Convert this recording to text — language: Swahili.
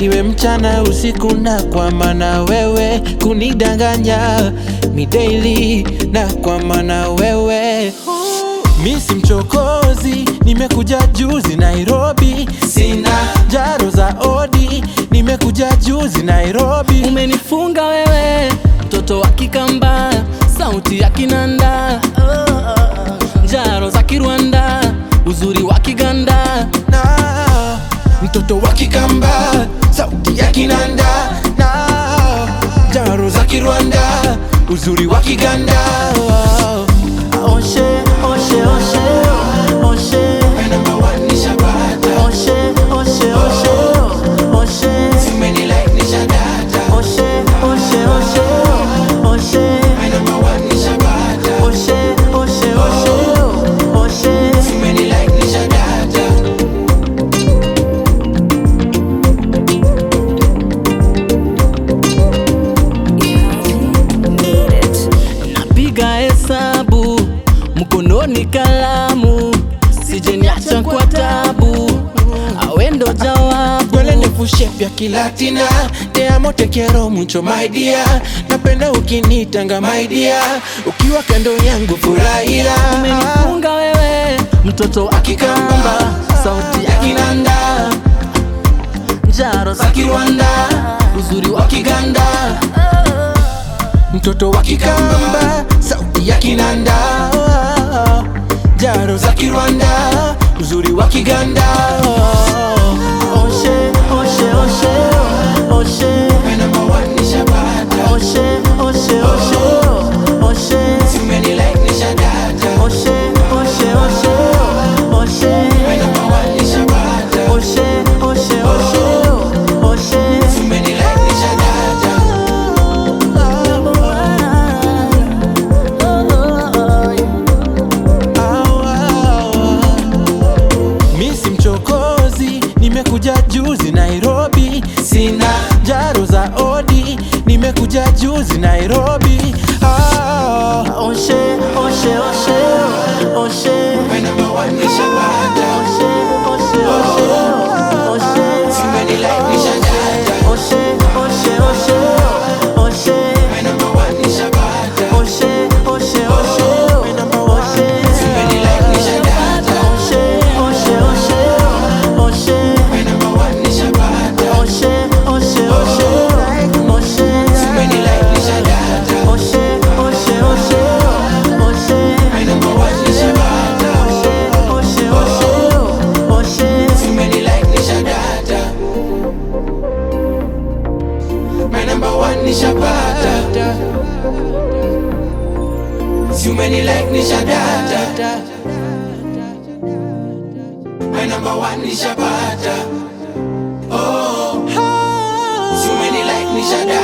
iwe mchana usiku, na kwa maana wewe kunidanganya mi daily, na kwa maana wewe mi si mchokozi, nimekuja juzi Nairobi, sina jaro za odi, nimekuja juzi Nairobi. Umenifunga wewe mtoto wa Kikamba, sauti ya kinanda, njaro za Kirwanda, uzuri wa Kiganda. na mtoto wa Kikamba, sauti ya kinanda na jaro za Kirwanda, uzuri wa Kiganda. Oshe, oshe, oshe, oshe, oshe, oshe, oshe, oshe, oshe, oshe, oshe, oshe, oshe, oshe, oshe, oshe. Napiga hesabu mkononi kalamu, sijeniacha kwa tabu, awendo jawabu. Gwele ndefu shape ya kilatina Te amo te quiero mucho my dear Napenda ukinitanga my dear Ukiwa kando yangu furahia Umenifunga wewe mtoto wa Kikamba, sauti ya kinanda, njaro za Kirwanda, uzuri wa Kiganda. Mtoto wa Kikamba Sauti ya kinanda Jaro za Kirwanda Uzuri wa Kiganda Oshe, oshe, oshe, oshe, oshe, oshe, oshe, oshe, oshe, oshe, oshe, oshe, oshe, oshe, oshe. Mi si mchokozi Nimekuja juzi Nairobi Sina jaro za odi Nimekuja juzi Nairobi ah. Oshe, oshe, oshe, oshe, oshe, oshe, oshe, oshe, oshe, oshe, oshe, oshe, oshe, oshe, oshe, My number one nishapata Si umeni like nishadata My number one nishapata Oh Si umeni like nishadata